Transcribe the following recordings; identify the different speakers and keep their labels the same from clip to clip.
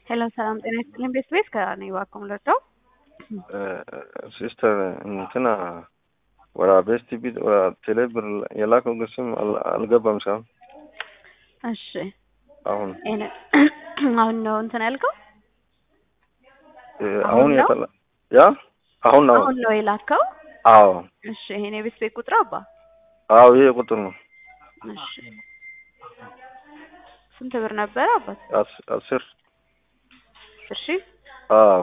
Speaker 1: ሄሎ ሰላም ጤና ይስጥልኝ። ቤት ቤት ከኔ እባክዎ ልርዳው?
Speaker 2: ሲስተር እንትና ወደ ቤስት ቢት ወደ ቴሌ ብር የላከው ግስም አልገባም። ሳም
Speaker 1: እሺ
Speaker 2: አሁን
Speaker 1: ይሄን- አሁን ነው እንትን ያልከው?
Speaker 2: አሁን
Speaker 1: አሁን ነው?
Speaker 2: የተላ ያ አሁን ነው።
Speaker 1: አሁን ነው የላከው?
Speaker 2: አዎ
Speaker 1: እሺ ይሄን የቤት ቤት ቁጥር አባ?
Speaker 2: አዎ ይሄ ቁጥር ነው።
Speaker 1: እሺ ስንት ብር ነበረ አባት?
Speaker 2: አስ- አስር
Speaker 1: እሺ
Speaker 2: አዎ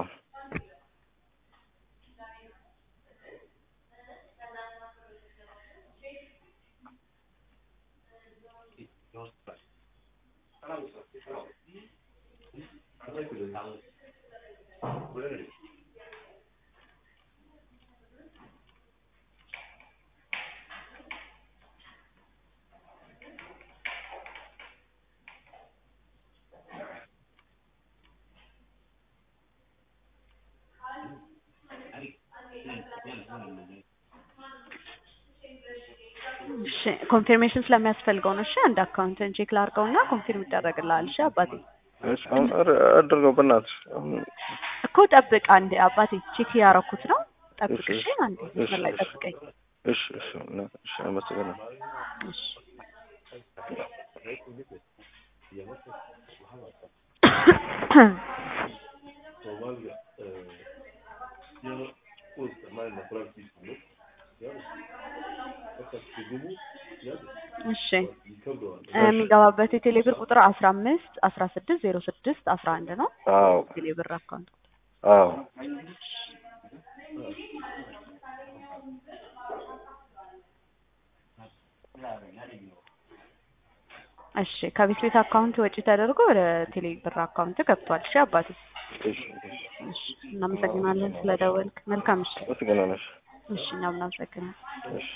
Speaker 1: እሺ ኮንፊርሜሽን ስለሚያስፈልገው ነው። እሺ አንድ አካውንትን ቼክ ላድርገውና ኮንፊርም ይደረግልሃል። እሺ አባቴ
Speaker 2: እሺ አሁን ኧረ አድርገው በእናትሽ አሁን
Speaker 1: እኮ ጠብቅ አንዴ አባቴ ቼክ እያረኩት ነው። ጠብቅ
Speaker 2: እሺ፣
Speaker 1: እሺ አንዴ
Speaker 2: እሺ፣
Speaker 1: መስመር ላይ
Speaker 2: እሺ።
Speaker 1: ጠብቀኝ።
Speaker 2: እሺ እሺ እና- እሺ አመሰግናለሁ።
Speaker 1: እሺ እሺ የሚገባበት የቴሌ ብር ቁጥር አስራ አምስት አስራ ስድስት ዜሮ ስድስት አስራ አንድ ነው።
Speaker 2: አዎ
Speaker 1: ቴሌ ብር አካውንት
Speaker 2: አዎ
Speaker 1: እሺ ከቤት ቤት አካውንት ወጪ ተደርጎ ወደ ቴሌ ብር አካውንት ገብቷል። እሺ አባቴ
Speaker 2: እሺ እሺ
Speaker 1: እሺ እናመሰግናለን ስለደወልክ። መልካም እሺ
Speaker 2: አመሰግናለሁ።
Speaker 1: እሺ እኛም እናመሰግናለን።
Speaker 2: እሺ